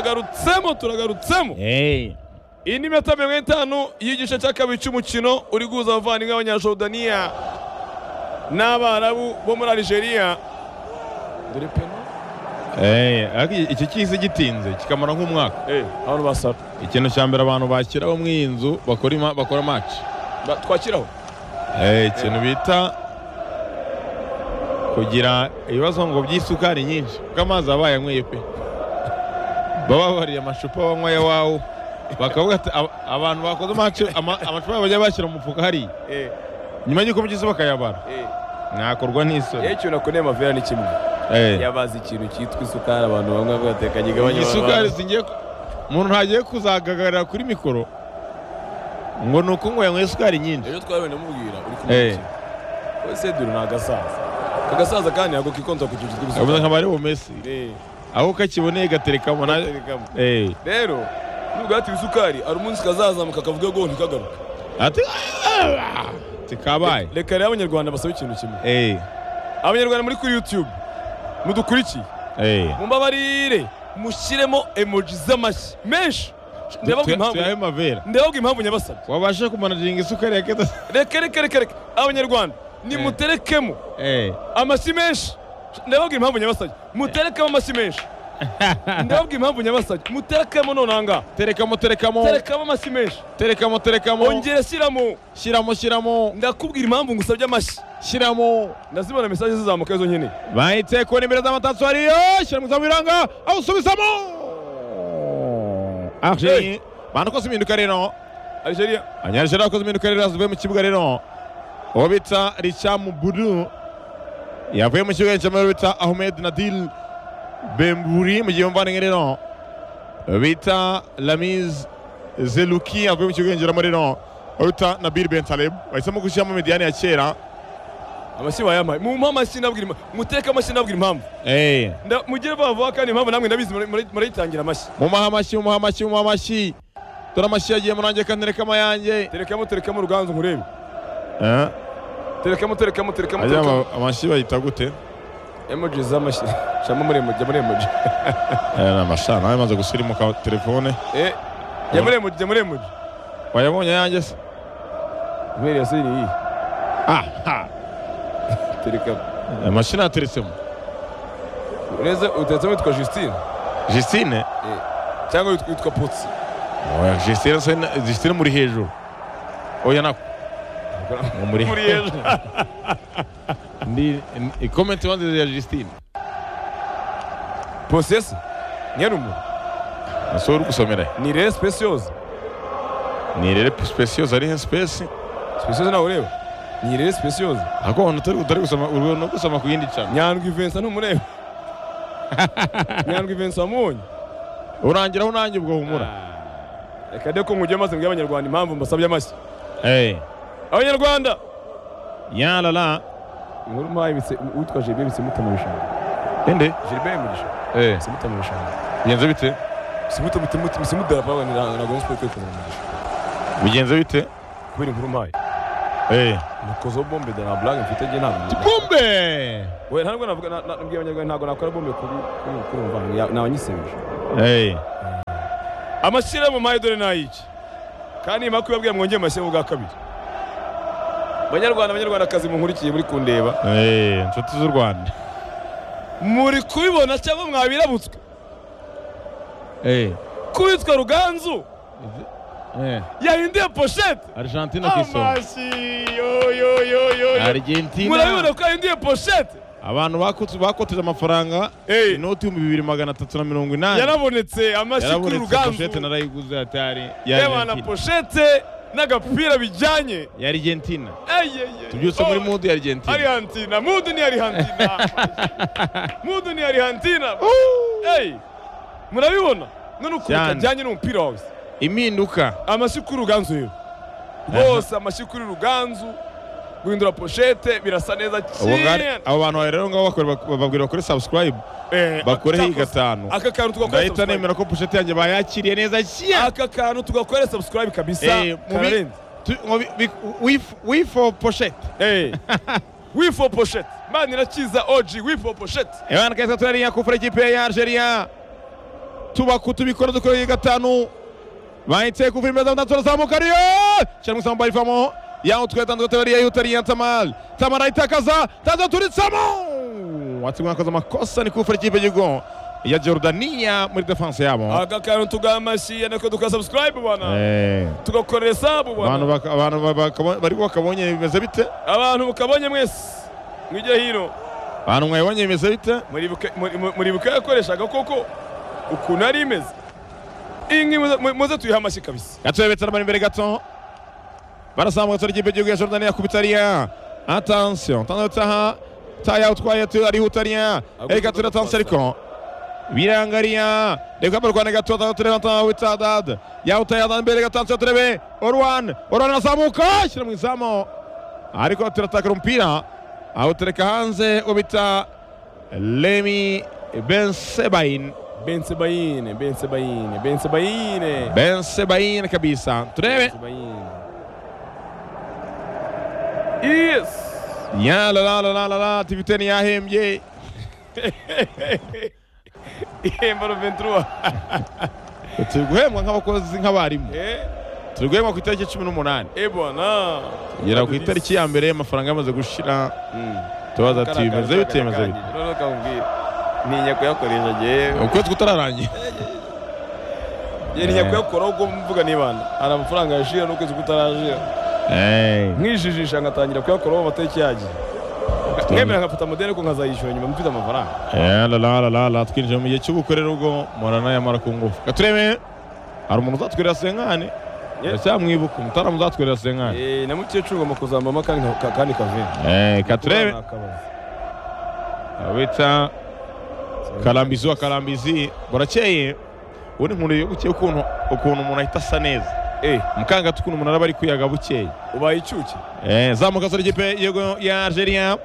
turagarutsemo turagarutsemo iyi ni iminota mirongo ine n'itanu y'igice cya kabiri cy'umukino uri guhuza abavandimwe b'abanyajordaniya n'abarabu bo muri algeria dore peno iki kizi gitinze kikamara nk'umwaka eh abantu basara ikintu cya mbere abantu bashyiraho muri iyi nzu bakora ima- bakora match Ba- twakiraho Eh, ikintu bita kugira ibibazo ngo by'isukari nyinshi kuko amazi aba bayanyweye pe baba babariye amacupa banywa ya wawu bakavuga ati "Aba- abantu bakoze match ama- amacupa bajya bashyira mu mufuka hariya eh nyuma y'uko mugize bakayabara eh ntakorwa n'isoni yewe ikintu nakuneye amavera ni kimwe Eh. yabazi ikintu cyitwa isukari abantu bamwe bavuga ati "Reka nyigabanye isukari singiye ku- umuntu ntagiye kuzagagarira kuri mikoro ngo ni uko ngo yanyweye isukari nyinshi ejo twari namubwira uri Eh. kumubwira we seduru ni agasaza agasaza kandi ntabwo kikonza ku cyiciro avuze cy'ibisuka nka bari bumesi aho kakiboneye gaterekamo na Eh. rero nubwo ati ibisukari hari umunsi kazazamuka kavuga ngo ntikagaruke ati "Ah, tikabaye reka rero abanyarwanda basabe ikintu kimwe Eh, abanyarwanda muri kuri youtube mudukurikiye eh. mumbabarire mushyiremo emoji z'amashyi menshi ndababwira impamvu tuyahe mavera ndababwira impamvu nyabasabye wabasha kumanaginga isukari ya keda reka reka reka reka abanyarwanda nimuterekemo Eh, amashyi menshi ndababwira impamvu nyabasabye muterekemo amashyi menshi ndababwira impamvu nyabasabye muterekemo none ahangaha terekamo terekamo terekamo amashyi menshi terekamo terekamo ongera shyiramo shyiramo shyiramo ndakubwira impampu ngusabye amashyi shyiramo ndazibona mesaje zizamuka izo nkeneye bahite ku nimero z'amatatsu hariyo shyira mu izamu iranga aho usubizamo Argentine, bantu koze impinduka rero algeria abanyarijeri bakoze impinduka rero yavuye mu kibuga rero uwo bita ricamu buru yavuye mu kibuga cy'amahoro bita ahmed nadil bemburi mu gihe umuvandimwe rero bita lamiz zeluki yavuye mu kibuga yinjiramo rero uwo bita nabil bentaleb bahisemo gushyiramo mediyani ya kera amashyi bayampaye mumpe amashyi nabwira impamvu mutereke amashyi nabwira impamvu Eh, Nda- mugire vuba vuba kandi impamvu namwe ndabizi mura- mura- murayitangira amashyi mu mahamashyi mu mahamashyi mu mahamashyi dore amashyi yagiye mu nanjye kandi reka amayanjye terekamo terekamo ruganzu nkurebe Eh, terekamo terekamo terekamo ajya terekamo ama- amashyi bayita gute emoji z'amashyi shyiramo muri emoji jya muri emoji Eh, ni amashyi nawe amaze gushyiramo ka telefone Eh, jya muri emoji jya muri emoji wayabonye ayanjye se ubereye se ni iyi ah ha terekamo amashini ateretsemo ureze utetsemo witwa justine jisine cyangwa witwa- witwa putsi oya jisine se na- jisine muri hejuru oya nako Ni muri muri hejuru ndi ikomenti ibanza ya jisine posesi nyarumu nasuwe uri gusomera ni re speciose ni rero speciose ari spesi speciose nawe ureba ni re speciose ako abantu utari utari gusoma uri no gusoma ku yindi cyane nyandwi vincent ntumureba nyandwi vincent wamubonye urangira aho nanjye ubwo humura Ah, reka de ko nkujya maze mbwira abanyarwanda impamvu mbasabye amashyi eh abanyarwanda ya la la inkuru mpaye ibitse witwa jebe ibitse muta mu bishanga ende jebe mu bishanga eh ibitse muta mu bishanga bigenze bite simuta muta muta ibitse muta rapaba ni na gomu sport kwitwa mu bishanga bigenze bite kubera inkuru mpaye eh mukozo bombe de la blague mfite je ntabwo bombe we ntabwo navuga na- na- nabwiye abanyarwanda ntabwo nakora bombe kuri kuri kuri umuvandimwe ya- nabanyisebeje eh amashyira mu mayi dore ni ayiki kandi nyuma yo kubibabwira mwongeye mashyira mu bwa kabiri banyarwanda banyarwandakazi munkurikiye muri kundeba eh inshuti z'u Rwanda muri kubibona cyangwa mwabirabutswe eh kubitwa ruganzu eh yahinduye poshete Argentina ku isonga amashi yo, yo, yo, yo, yo. murabibona Argentina ko yahinduye poshete abantu bakotse bakoteje amafaranga Eh. inoti ibihumbi bibiri magana atatu na mirongo inani yarabonetse amashyi kuri yarabonetse poshete ruganzu narayiguze hatari ya yabana Argentina poshete n'agapira bijyanye ya Argentina Ey, ey, ey. tubyutse muri Oh, mudu ya Argentina Arihantina, mudu ni Arihantina. mudu ni Arihantina. Hey, murabibona? None ukuntu Cyane. utajyanye n'umupira wawe. impinduka Amashyi kuri Ruganzu rero. Rwose amashyi kuri Ruganzu. Guhindura poshete birasa neza ubu ngari cyane. abo bantu bari rero ngaho bakore bababwira bakore subscribe Eh, bakoreho cyakoze- igatanu Aka kantu tugakora ndahita subscribe. nemera ko poshete yanjye bayakiriye neza cyane Aka kantu tugakorera subscribe Eh, kabisa. mu bi- kararenze. tu- ngo bi- bi- wif- wifo poshete Eh. We for pochette. Man irakiza OG, we for pochette. ebana kahise turariya kufura ikipe ya Algeria tubaku tubikora dukoreye gatanu bahise kuva imbere z'amatatu arazamuka ariyo cyangwa se ambaye ivamo yaho twatandatu atari yayo utari yatamari tamara itakaza tandatu uritsamo watsimwe akoze amakosa ni kufura ikipe y'igihugu ya Jordania muri defense yabo aka kantu tugamashyiye nako tugasubscribe bana Eh, tugakorera sabu abantu bana baka- abantu ba- bakabo- bariko bakabonye bimeze bite abantu mukabonye mwese mwige hino abantu mwabonye bimeze bite muribuke muri- muri- muribuke yakoreshaga koko ukuntu ari imeze iyi ngiyi muze- mu- muze tuyihe amashyi kabisa gatwebetse arabara imbere gato barazamuka atari ikipe y'igihugu ya Jordania yakubita ariya attention tandatu aha taya utwaye tu- arihuta ariya reka turi attention ariko birangariya reka barwana gato atandatu tureba atandatu witsa dad yawutaya dad imbere gatandatu turebe orwan orwan arazamuka ashyira mu izamu ariko turatakara umupira awutereka hanze ubita Lemi Bensebain bense bayine bense bayine bense bayine Bensebain kabisa turebe yes Ya la la la la la la Tiviteni yahembye ihemba ruventura turi guhembwa nk'abakozi nk'abarimu Eh, turi guhembwa ku itariki cumi n'umunani eh bwana kugera ku itariki ya mbere amafaranga yamaze gushira Mm. tubaza ati bimeze bite bimeze bite Noneho ukamubwira ntinya kuyakoresha jewe ukwezi kutararangira Njye ntinya kuyakoraho ubwo mvuga n'ibana hari amafaranga yashira n'ukwezi kutarashira nkijijisha ngatangira kuyakoraho amatariki yagiye mwemera nkafata modele ko nkazayishyura nyuma mfite amafaranga Ya la la la la la twinjiye mu gihe cy'ubukore ubwo murana yamara ku ngufu Reka turebe hari umuntu uzatwerera senkani Yeah. ndacyamwibuka umutaramu uzatwerera senkani Eh, na mukecuru ngomba kuzambamo akandi ka- ka- akandi kave reka turebe bita karambizi wa karambizi burakeye ubu ni nkuru yo gukeye ukuntu ukuntu umuntu ahita asa neza mukangatu ukuntu umuntu araba ari kuyaga bukeya ubaye icyuke Eh, zamuka sura ikipe yego ya Algeria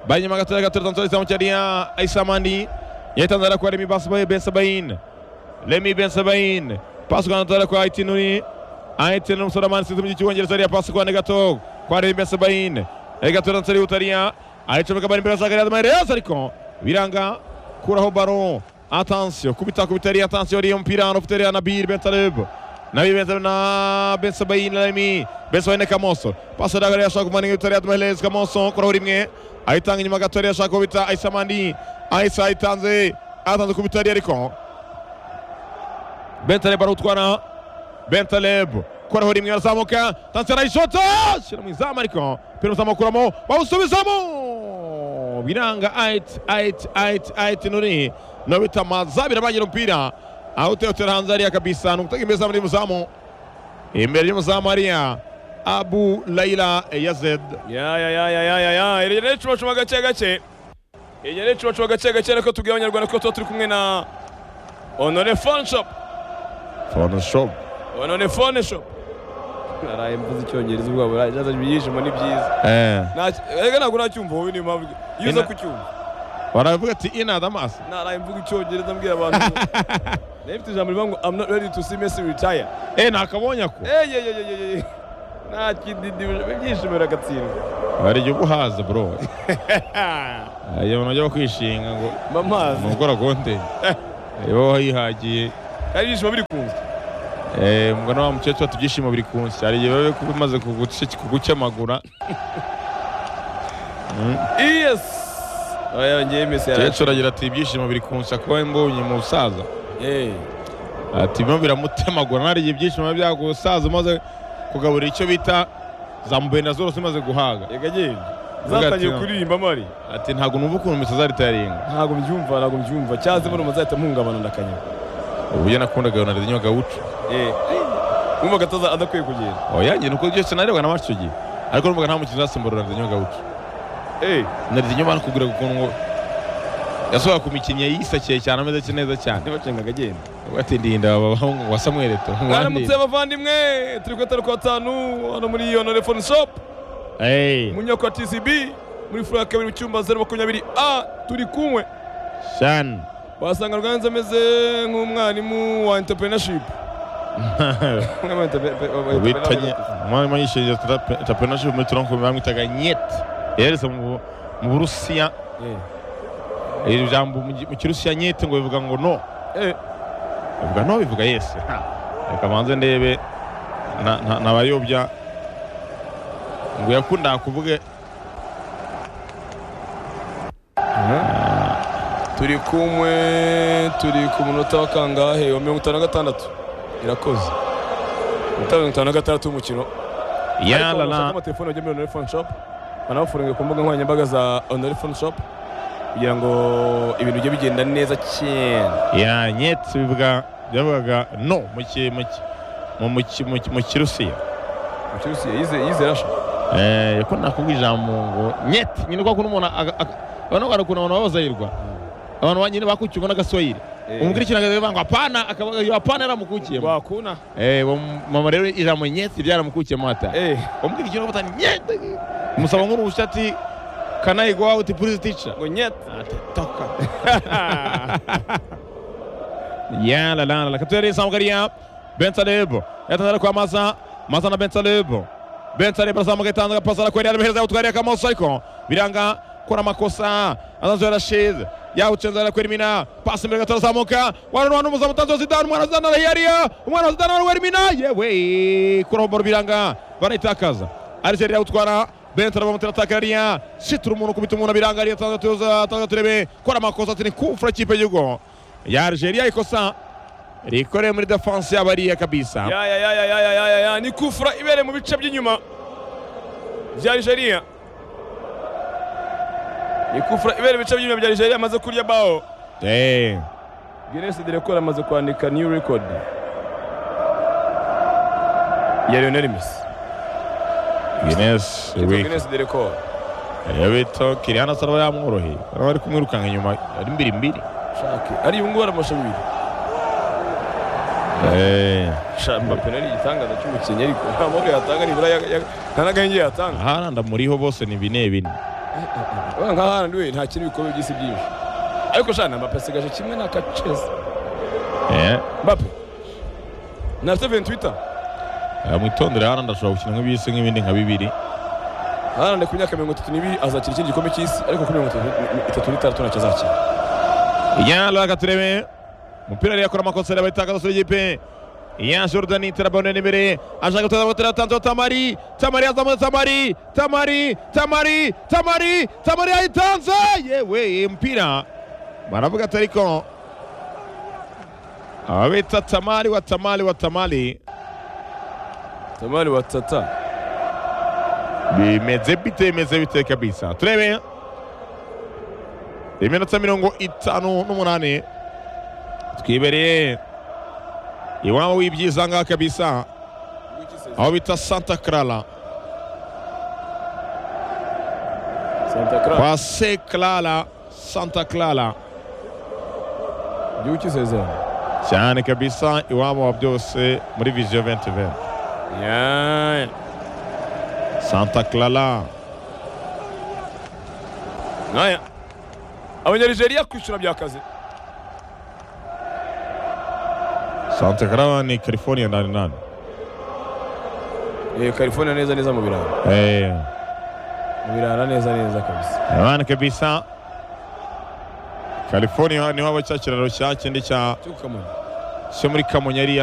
bari inyuma gatoya gatoya tanzaniya izamu cyari ya Aisamandi yahitanze ara kwa Remy Basabaye Bensabain Remy Bensabain pasi kwa Natara kwa Aitinuri Aitinuri Musaramani sizi mu gihe cy'ubwongereza ariya pasi kwa Negato kwa Remy Bensabain ari gatoya tanzaniya utariya aricomeka bari imbere ya Zakaria Maherez ariko biranga kuraho baro atansiyo kubita kubita ariya atansiyo ariyo umupira anofite ariya Nabil Bentaleb Nabi Benzema na Bensebain Lemi Bensebain Kamoso pasi dagari ashaka kumanika Victoria Dumelez Kamoso kuraho rimwe ayitanga inyuma gato yari ashaka kubita Aisamandi Aisa ayitanze atanze kubita yari ariko Bentaleb arutwara Bentaleb kuraho rimwe arazamuka tansi arayishota ashyira mu izamu ariko pino uzamukuramo bawusubizamo biranga ait ait ait ait nuri no bita mazabira bagira umupira aho uteyotera hanze hariya kabisa ni ugutega imbere zamu y'umuzamu imbere y'umuzamu hariya abu layila yazed ya ya ya ya ya ya ya iryo rero cuma gake gake iryo rero cuma gake gake ariko tubwira abanyarwanda ko tuba turi kumwe na honore phone shop fone shop honore phone shop araye mvuze icyongereza ubwabo araje biyishimo ni byiza eh Nta- erega ntabwo nacyumva wowe niyo mpamvu iyo uza Ina- kucyumva baravuga ati ina damasi naraye mvuga icyongereza mbwira abantu nayo ifite ijambo rivuga ngo I'm not ready to see Messi retire eh nakabonye ko Ey, ey, ey, ey, ey, ey. nta kididi ibyishimo biragatsindwa barya ubuhaza bro ayo banajya bakwishinga ngo mamazi nugora gonde iyo wayihagiye hari ibyishimo biri kunzwe Eh, mbona wa mukecuru ati ibyishimo biri kunsi hari igihe biba bimaze kuguce- kugucamagura yes oya ngewe Messi yaraje mukecuru agira ati ibyishimo biri kunsi kuba mbonye mu busaza Eh, ati bino biramutemagura hari igihe ibyishimo biba byagusaza umaze kugaburira icyo bita za mubenda zose umaze guhaga reka genda zatangiye Ugati- kuririmba mari ati ntabwo numva ukuntu imisozi ari taringa ntabwo mbyumva ntabwo mbyumva cyaze mbona umuzahita mpungabana ndakanyura uburyo nakundaga yonari nyogawuca Eh, wumvaga ataza adakwiye kugenda oyanjye ni uko byose narebaga na icyo gihe ariko numvaga nta mukino uzasimbura yonari nyogawuca Eh, yonari nyogawuca nakubwira ukuntu ngo yasohoka ku mikinnyi yisakiye cyane ameze atya neza cyane ntibacengaga agenda watindinda abahungu wa Samuel to mwaramutse bavandimwe turi ku gatanu kwa gatanu hano muri iyo none phone shop Hey, mu nyubako ya TCB muri furo ya kabiri mu cyumba zeru makumyabiri a turi kumwe Shan. wasanga rwanze ameze nk'umwarimu wa entrepreneurship Umwe mu entrepe- wa- wa- Witanye mwana manyishinje entrepreneurship muri turanko bamwitaga Nyet. Yerese mu mu Burusiya Eh, iri jambo mu Kirusiya Nyet ngo bivuga ngo no. eh, bivuga no bivuga yesu reka manze ndebe na- na- ntabayobya ngo yakundaga kuvuga turi kumwe turi ku munota wa kangahe wa mirongo itanu na gatandatu irakoze umunota mirongo itanu na gatandatu w'umukino yala na amatelefone bajya muri onere phone shop banabafunge ku mbuga nkoranyambaga za onere phone shop kugira ngo ibintu bijye bigenda neza cyane ya nyetse bivuga byavugaga no mu ki- mu ki- mu- mu ki- mu ki- mu kirusiya Chelsea yize yize rasha Eh, yakundaga kuvuga ijambo ngo nyete nyine kwa kuno umuntu aga- aga- abantu bakunda ukuntu abantu babazahirwa abantu nyine bakukiwe n'agasoyire umubwira ikintu akavuga ngo apana akavuga iyo apana yaramukukiyemo wakuna Eh, bam- mama rero ijambo nyeti ryaramukukiyemo hata eh umubwira ikintu akavuga ati nyete umusaba nk'uruhushya ati kanayigwaho uti purizi tica ngo nyet toka ya la la la katuyari isamugariya bensalebo yatanzara kwa maza maza na bensalebo bensalebo arazamuka itanzara pasa arakwera arabihereza yawutwariye akamoso ariko biranga kora amakosa azazo yarashize yawucenza arakwera imina pasi imbere gato arazamuka warana n'umuzamu utanzwe zidane umwana wa zidane arahiyariya umwana wa zidane arakwera imina yewe kurahobora biranga barayitakaza ariseri yawutwara Benta arabamutera ataka yariya shitura umuntu kubita umuntu biranga ariya atanzwe atuyoza atanzwe turebe kora amakosa ati ni kumfura kipe y'ugo ya Algeria ikosa rikoreye muri defense yabo ariya kabisa ya ya ya ya ya ya ya ya ya ni kufura ibereye mu bice by'inyuma bya Nigeria ni kufura ibereye mu bice by'inyuma bya Nigeria amaze kurya bao Eh, Guinness Director amaze kwandika new record ya Lionel Messi Guinness Kitwa Week. Guinness Director Yabito Kiriana Sarwa yamworoheye. Bari bari kumwirukanka inyuma ari mbiri mbiri. shake ari ubu ngubu aramasha bibiri Eh, shamba penali igitangaza cy'umukinnyi ariko nta maboko yatanga nibura ya- ya- nta n'agahenge yatanga aharanda muriho bose ni bine bine. Urabona nka hahandi we nta kintu bikomeye by'isi byinshi ariko shana mbape asigaje kimwe na kacezi Eh, mbape na Steven Twitter mwitondere aharanda ashobora gukina nk'ibisi nk'ibindi nka bibiri. aharande ku myaka mirongo itatu n'ibiri azakira ikindi gikombe cy'isi ariko kuri mirongo itatu- itatu n'itandatu ntacyo azakira Yala Katreme. Umupira yari yakora amakosa yari abaye sura igipe. Ya Jordan terabone imbere ashaka gutanga gutera tanzo Tamari Tamari azamuye Tamari Tamari Tamari Tamari Tamari ayitanze yewe mpira baravuga ati ariko ababita Tamari wa Tamari wa Tamari Tamari wa Tata bimeze bite bimeze bite kabisa turebe iminota mirongo itanu n'umunani twibereye iwabo w'ibyiza ngaha kabisa aho bita santa clara Santa Clara kwa se clara santa clara igihugu cy'isezerano cyane kabisa iwabo wa byose muri vision 2020 Yeah. santa clara nkaya abanyarigeria kwishyura byakaze santa clara ni california nani nani Eh, california neza neza mu birara eh mu birara neza neza kabisa abana kabisa california niho haba cya kiraro cya kindi cya cyo kukamenya cyo muri kamonyi ariya